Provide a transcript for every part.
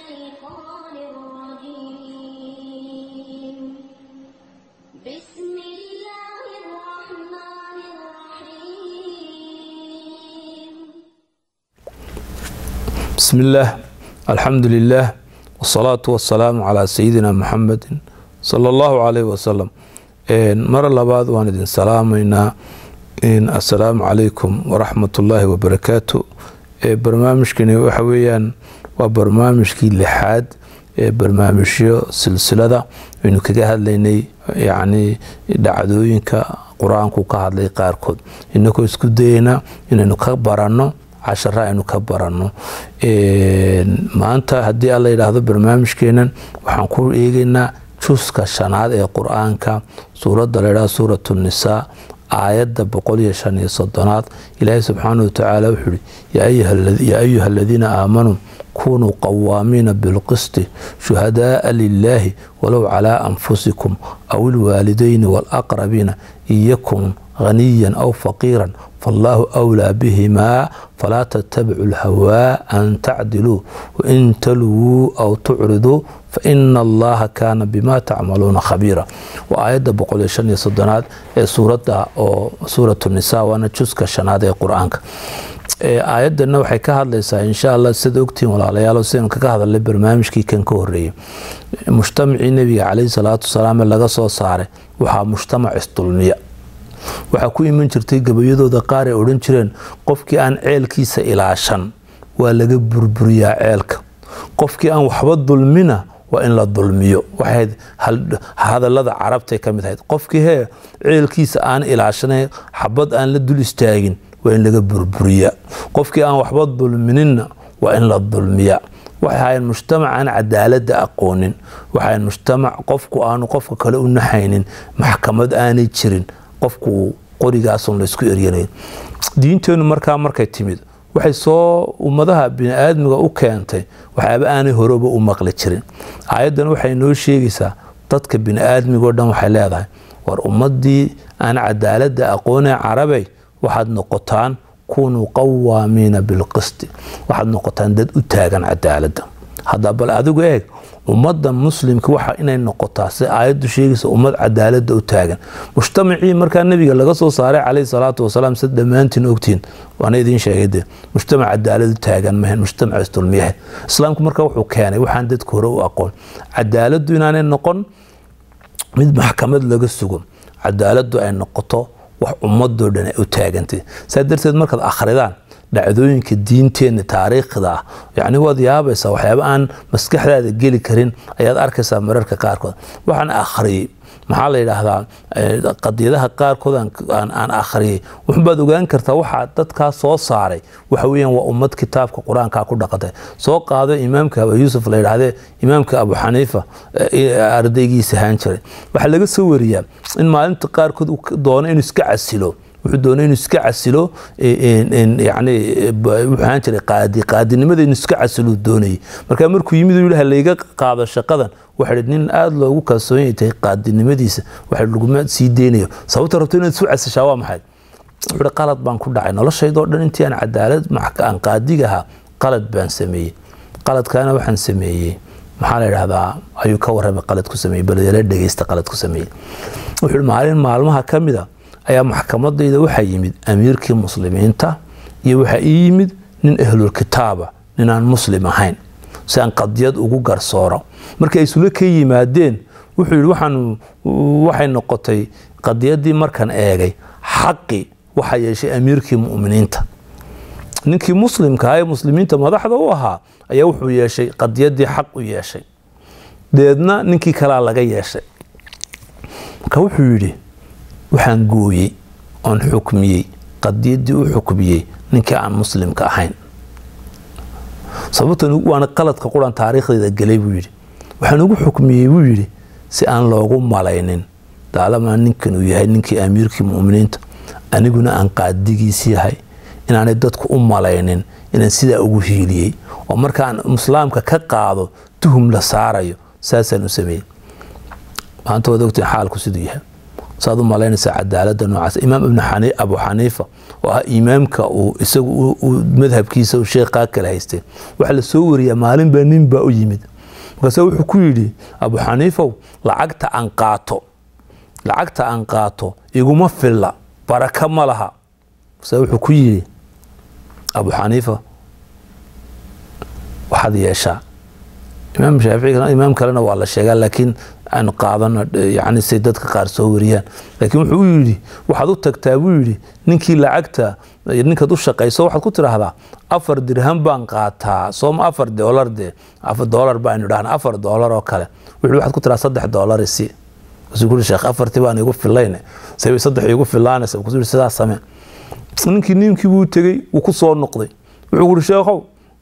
الشيطان الرجيم بسم الله الرحمن الرحيم بسم الله الحمد لله والصلاة والسلام على سيدنا محمد صلى الله عليه وسلم mar labaad waan idin salaamaynaa assalaamu calaykum waraxmat ullaahi wabarakaatu barnaamijkani waxa weeyaan waa barnaamijkii lixaad ee barnaamijyo silsilada aynu kaga hadlaynay yacni dhacdooyinka qur-aanku ka hadlay qaarkood inagoo isku dayeyna inaynu ka baranno cashara aynu ka baranno maanta haddii alla yidhaahdo barnaamijkeenan waxaan ku eegeynaa juska shanaad ee qur-aanka suuradda laydhaha suuratu nisaa aayadda boqol iyo shan iyo soddonaad ilaahay subxaana watacaala wuxuu ihi yaa ayuha aladiina aamanuu kunuu qawaamiina bilqisti shuhadaaa lilaahi walow calaa anfusikum aw ilwaalidayni waalaqrabiina iyakun haniyan aw faqiiran fallaahu awlaa bihimaa falaa tattabicu lhawaa an tacdiluu wain talwuu aw tucriduu faina allaha kaana bima tacmaluuna khabiira waa aayadda boqol iyo shan iyo soddonaad ee suuradda oo suuratu nisa waana juska shanaad ee qur-aanka aayadana waxay ka hadlaysaa insha allah sida ogtihiin walaalayaal sidaynu kaga hadalnay barnaamijkii kan ka horeeyey mujtamacii nebiga caleyhi salaatu wasalaam ee laga soo saaray waxaa mujtamac isdulmiya waxaa ku iman jirtay gabayadooda qaar ay odhan jireen qofkii aan ceelkiisa ilaashan waa laga burburiyaa ceelka qofkii aan waxba dulmina waa in la dulmiyo waxayd hadalada carabtay ka mid ahayd qofkii hee ceelkiisa aan ilaashanay xabad aan la dul istaagin waa in laga burburiyaa qofkii aan waxba dulmininna waa in la dulmiyaa waxay ahaayeen mujtamac aan cadaaladda aqoonin waxay mujtamac qofku aanu qofka kale u naxaynin maxkamad aanay jirin qofku qorigaasun laysku eryanayn diinteennu markaa markay timid waxay soo ummadaha bini-aadmiga u keentay waxyaaba aanay horeba u maqli jirin aayaddan waxay noo sheegaysaa dadka bini-aadmigao dhan waxay leedahay war ummadii aan cadaaladda aqoonee carabey waxaad noqotaan kunuu qawaamiina bilqisti waxaad noqotaan dad u taagan cadaaladda hadda bal adigu eeg ummadda muslimka waxa inay noqotaa si aayaddu sheegaysa ummad cadaaladda u taagan mujtamacii markaa nebiga laga soo saaray caleyhi salaatu wasalaam sid dhammaantiin ogtihiin waana idiin sheegay de mujtamac cadaalad u taagan mahan mujtamac isdulmiyahe islaamku marka wuxuu keenay waxaan dadka hore u aqoon cadaaladdu inaanay noqon mid maxkamad laga sugo cadaaladdu ay noqoto wax ummadoo dhan ay u taagantay saa darteed markaad akhridaan dhacdooyinka diinteenna taariikhda ah yacni waad yaabaysaa waxyaaba aan maskaxdaada geli karin ayaad arkaysaa mararka qaarkood waxaan akhriyey maxaa la yidhaahdaa qadiyadaha qaarkood aan akhriyey wuxubaad ogaan kartaa waxaa dadkaa soo saaray waxa weeyaan waa ummad kitaabka qur-aankaa ku dhaqatay soo qaado imaamka abu yuusuf la yidhaahdee imaamka abu xaniifa ardaygiisa ahaan jiray waxaa laga soo wariyaa in maalinta qaarkood uu doono inuu iska casilo wuxuu doonay inuu iska casilo yani wuxuu ahaan jiray qaadi qaadinimada inuu iska casilo doonayay marka markuu yimid uu yihi layga qaado shaqadan waxa nin aada loogu kalsoon tahay qaadinimadiisa waxa laguma sii deynayo sababta rabto inaad isu casishaa waa maxay wuxuu qalad baan ku dhacay noloshaydoo dhan intii aan cadaalad aan qaadiga ahaa qalad baan sameeyey qaladkaana waxaan sameeyey maxaa la yidhahdaa ayuu ka warramay qalad ku sameeyey balyala dhegeysta qalad ku sameeyey wuxuu maalin maalmaha ka mid a ayaa maxkamadayda waxaa yimid amiirkii muslimiinta iyo waxaa ii yimid nin ahlulkitaaba nin aan muslim ahayn si aan qadiyad ugu garsooro markay ay isula ka yimaadeen wuxuu yidhi waxaan waxay noqotay qadiyaddii markaan eegay xaqi waxaa yeeshay amiirkii mu'miniinta ninkii muslimka ee muslimiinta madaxda u ahaa ayaa wuxuu yeeshay qadiyaddii xaq u yeeshay deedna ninkii kalaa laga yeeshay marka wuxuu yidhi waxaan gooyey oon xukmiyey qadiyaddii u xukmiyey ninkii aan muslimka ahayn sababtan waana qaladka quran taariikhdeeda gelay buu yidhi waxaan ugu xukmiyey buu yidhi si aan loogu malaynin daalamaa ninkan uu yahay ninkii amiirkii mu'miniinta aniguna aan qaadigiis yahay inaanay dadku u malaynin inaan sidaa ugu hiiliyey oo markaan islaamka ka qaado tuhum la saarayo saasaan u sameeyey maanta waad ogtiin xaalku siduu yahay saad u malaynaysaa cadaalada noocaas imaam ibn abu xaniifa oo ah imaamka uu isagu madhabkiisa uu sheekhaa kale haystay waxaa la soo wariyaa maalinbaa nin baa u yimid markaase wuxuu ku yidhi abu xaniifow lacagta aan qaato lacagta aan qaato iguma filla baraka ma laha markaase wuxuu ku yidhi abu xaniifa waxaad yeeshaa imaam shaafici imaam kalena waa la sheegaa laakiin aan qaadano yani say dadka qaar soo wariyaan laakiin wuxuu u yidhi waxaad u tagtaa buu yidhi ninkii lacagta ninkaad u shaqayso waxaad ku tidhaahdaa afar dirham baan qaataa sooma afar doolar de afar doolar baanu dhahna afar doolar oo kale wuxuu waxaad ku tidhaha saddex doolar isi wuxuu ku sheekh afartii baan igu filayne sabay saddex igu filaanaysa wuxuu yidhi sidaa samee ninkii ninkii buu tegey wuu ku soo noqday wuxuu ku yidhi sheekhow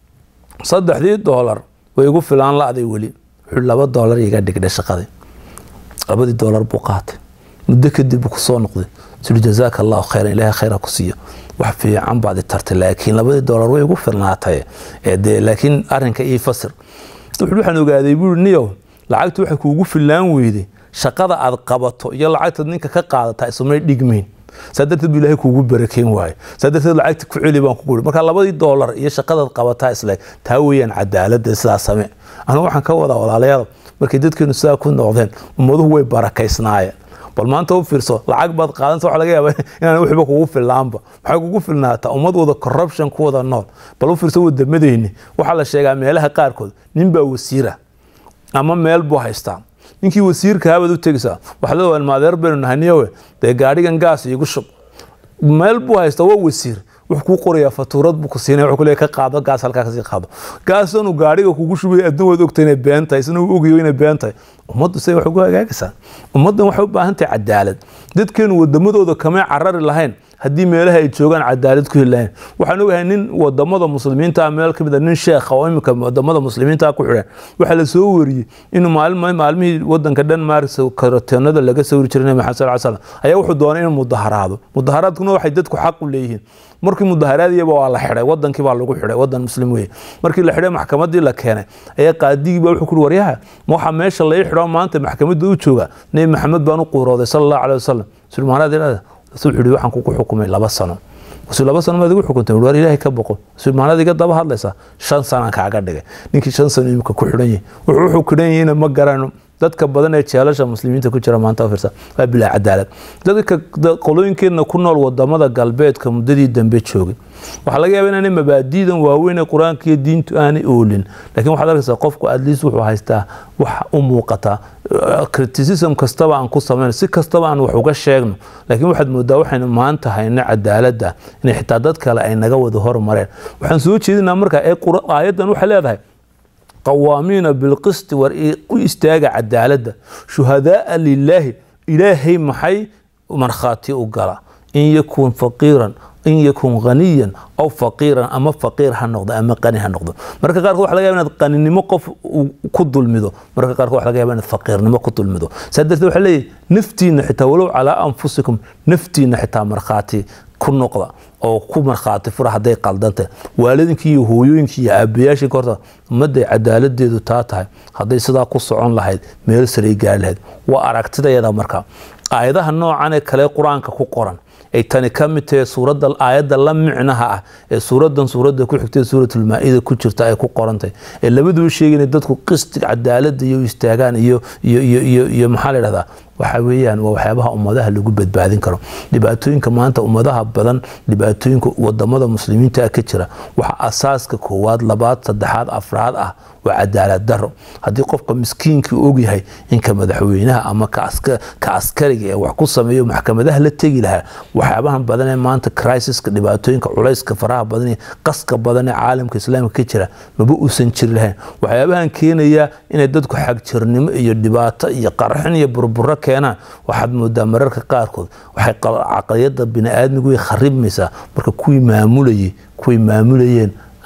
saddexdii doolar way igu filaan la-day weli wuxuu laba doolar iga dhigdhay shaqadii labadii doolar buu qaatay muddo kadib buu kusoo noqday suri jazaaka allahu khayran ilaahay khayra ku siiyo wax fiican baad i tartay laakiin labadii doolar way igu filnaatay dee laakiin arrinka ii fasir wuxuu waxaan ogaaday buu niyow lacagtu waxay kuugu filaan weyday shaqada aad qabato iyo lacagtaad ninka ka qaadataa isumay dhigmayn saa darteed bu ilahay kuugu barakeyn waayo saa darteed lacagta ku celi baan kugu marka labadii doolar iyo shaqadaad qabataa isle taa weeyaan cadaalada sidaa same anigu waxaan ka wadaa walaalayaal markay dadkeenu sidaa ku noqdeen ummaduhu way barakaysnaayeen bal maanta u fiirso lacag baad qaadanta waxa laga yaaba inaan waxba kugu fillaanba maxay kugu filnaataa ummad wada corruption ku wada nool bal u fiirso wadamadeyni waxaa la sheegaa meelaha qaarkood nin baa wasiira ama meel buu haystaa ninkii wasiirka habaad u tegaysaa waxaad leedahay maadeer baynu nahay niyowe dee gaadhigan gaas iigu shub meel buu haystaa waa wasiir wuxuu kuu qorayaa fatuurad buu ku siinaya wuxuu kuleeyahay ka qaado gaas halkaa kasii qaado gaasanu gaadhiga kugu shubaya adna waad ogtahay inay been tahay isna uu ogayo inay been tahay ummaddu say wax ugu hagaagaysaa ummaddan waxay u baahan tahay cadaalad dadkeenu wadamadooda kamay carari lahayn haddii meelaha ay joogaan cadaalad ku heli lahayn waxaan ogahay nin wadamada muslimiinta meel kamid a nin sheekha oo imika wadamada muslimiinta ku xidhan waxaa la soo wariyey inuu maalin maalmihii wadanka denmark karateenada laga sawiri jiray nabi maxamed sal slam ayaa wuxuu doonay inuu mudaharaado mudaharaadkuna waxay dadku xaq u leeyihiin markii mudaharaadiyaba waa la xidhay wadankii baa lagu xidhay wadan muslim weye markii la xidhay maxkamadii la keenay ayaa qaadigiiba wuxuu ku waryaha ma waxaa meesha lai xidho maanta maxkamadda u jooga nebi maxamed baan u quurooday sala allahu caleh wasalam sulmaanaad ilaada wuxuu yidhi waxaan kugu xukumay laba sano wuxuu laba sano maad igu xukuntay war ilaahay ka boqo sulmaanaad iga daba hadlaysaa shan sanaan kaaga dhigay ninkii shan sano imika ku xidhan yahay wuxuu wuxuu xidhan yahayna ma garano dadka badan ee jeelasha muslimiinta ku jira maanta firsa waa bilaa cadaalad dadka qolooyinkeedna ku nool wadamada galbeedka muddadii dambe joogay waxaa laga yaaba inaanay mabaadiidan waaweyn ee qur-aanka iyo diintu aanay oolin laakiin waxaad arkaysaa qofku atleast wuxuu haystaa wax u muuqata criticism kastaba aan ku samayno si kastaba aan wax uga sheegno laakiin waxaad moodaa waxaynu maanta hayno cadaaladda inay xitaa dad kale ay naga wada hormareen waxaan soo jeedinaa markaa ee aayaddan waxay leedahay qawaamiina bilqisti war u istaaga cadaaladda shuhadaaa lilaahi ilaahay maxay markhaati u gala in yakun faqiiran in yakun haniyan aw faqiiran ama faqiir ha noqdo ama qani ha noqdo marka qaarkood waxa laga yaba inaad qaninimo qof ku dulmido marka qaarkood waxa laga yaba inaad faqiirnimo ku dulmido saa darteed waxaa leeyahy naftiina xitaa walow calaa anfusikum naftiina xitaa markhaati ku noqda oo ku markhaati fura hadday qaldantah waalidinkii iyo hooyooyinkii iyo aabayaashii horta ummadday cadaaladeedu taa tahay hadday sidaa ku socon lahayd meel saray gaari lahayd waa aragtidayada marka aayadaha noocan ee kale qur-aanka ku qoran ay tani ka mid tahay suuradda aayadda la micnaha ah ee suuraddan suuradda ku xigtay suuratulmaa-ida ku jirta ay ku qorantahay ee labaduba sheegayna dadku qisti cadaaladda iyo istaagaan iyo iyo iyo iyo iyo maxaa la yidhahdaa waxa weeyaan waa waxyaabaha ummadaha lagu badbaadin karo dhibaatooyinka maanta ummadaha badan dhibaatooyinka wadamada muslimiinta ka jira waxa asaaska koowaad labaad saddexaad afraad ah waa cadaalad daro haddii qofka miskiinkii ogyahay inka madaxweynaha ama ka askariga ee wax ku sameeyo maxkamadaha la tegi lahaa waxyaabahan badan ee maanta crisiska dhibaatooyinka culayska faraha badan iyo qaska badan ee caalamka islaamka ka jira maba uusan jiri lahayn waxyaabahan keenaya inay dadku xagjirnimo iyo dhibaato iyo qarxin iyo burburo keenaan waxaad moodaa mararka qaarkood waxay caqliyada bini-aadmigu way kharibmaysaa marka kuwii maamulayay kuway maamulayeen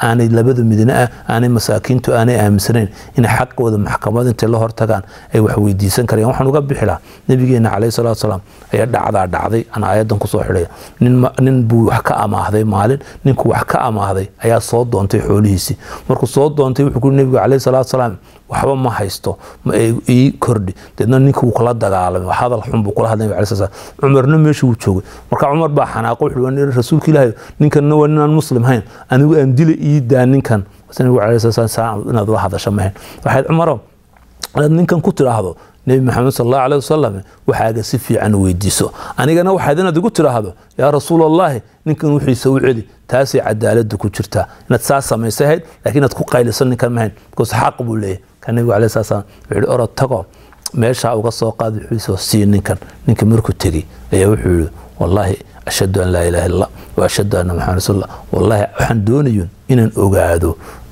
aanay labada midna ah aanay masaakiintu aanay aaminsanayn inay xaqooda maxkamad intay la hortagaan ay wax weydiisan karayaan waxaan uga bixi lahaa nabigeena caleyhi salaatu salaam ayaa dhacdaa dhacday aan aayadan kusoo xidhaya nin buu wax ka amaahday maalin ninku wax ka amaahday ayaa soo doontay xoolihiisii markuu soo doontay wuxuu kuri nabigu caleyhi salaatu salaam waxba ma haysto ii kordhi deedna ninka wuu kula dagaalamay hadal xun buu kula hadlay nabi sal cumarna meesha wuu joogay marka cumar baa xanaaqo wuxuu rasuulka ilaahay ninkanna waa ninaan muslim hayn anigu aan dila ii daa ninkan nabigu caleyhi salatu salaam inaad la hadasho mahayn waxayd cumaro inaad ninkan ku tidhaahdo nebi maxamed sal allahu aleh wasalam waxaaga si fiican weydiiso anigana waxaad inaad igu tidhaahdo yaa rasuul allahi ninkan wixiisa u celi taasay cadaalada ku jirtaa inaad saa samaysahayd lakiin inaad ku qayliso ninkan mahayn bcause xaq buu leeyahy ka nebigu aleh sala slam wuxuu yihi orod tago meeshaa uga soo qaad wixiisoo sii ninkan ninka markuu tegey ayaa wuxuu yihi wallaahi ashhadu an laa ilaha illa wa ashhadu anna maxamed rasuulullah wallaahi waxaan doonayun inaan ogaado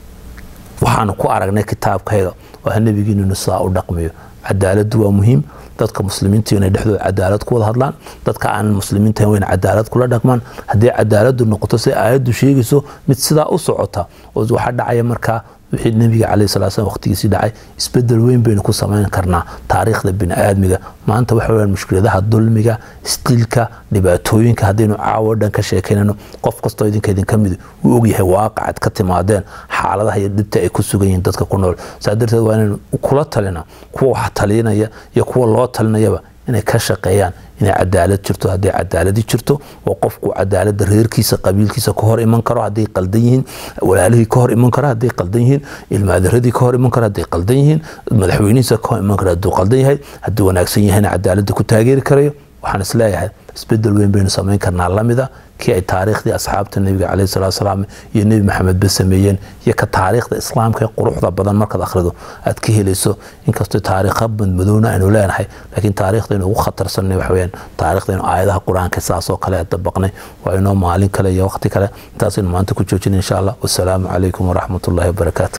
waxaanu ku aragnay kitaabkayga waa nebigiininu saa u dhaqmayo cadaaladdu waa muhiim dadka muslimiinta inay dhexdooda cadaalad ku wada hadlaan dadka aanan muslimiinta wayna cadaalad kula dhaqmaan haddii cadaaladdu noqoto si aayaddu sheegayso mid sidaa u socota oo waxaa dhacaya markaa wixii nebiga caleyhi salatu slam waqtigiisii dhacay isbedel weyn baynu ku samayn karnaa taariikhda bini aadmiga maanta waxa weyaan mushkiladaha dulmiga istilka dhibaatooyinka haddaynu caawo dhan ka sheekaynayno qof kastoo idinka idinka mid uu ogyahay waaqacad ka timaadeen xaaladaha iyo dhibta ay ku sugan yihiin dadka ku nool saa darteed waa inaynu kula talina kuwa wax talinaya iyo kuwa loo talinayaba inay ka shaqeeyaan inay cadaalad jirto hadday cadaaladi jirto oo qofku cadaalada reerkiisa qabiilkiisa ka hor iman karo hadday qaldan yihiin walaalihii ka hor iman karo hadday qaldan yihiin ilmaadaradii ka hor iman karo hadday qaldan yihiin madaxweynihiisa ka hor iman karo hadduu qaldan yahay hadduu wanaagsan yahayna cadaalada ku taageeri karayo waxaan isleeyahay isbedel weyn baynu samayn karnaa lamida kii ay taariikhdii asxaabta nebiga caleyhi salatu salaam iyo nebi maxamed ba sameeyeen iyo ka taariikhda islaamka ee quruxda badan markaad akhrido aad ka helayso inkastoo taariikha badmadowna aynu leenahay laakiin taariikhdaynu ugu khatarsanay waxa weyaan taariikhdaynu aayadaha qur-aanka saasoo kale dabaqnay waa inoo maalin kale iyo waqti kale intaasaynu maanta ku joojina insha allah wasalaamu calaykum waraxmat ullahi wabarakaatu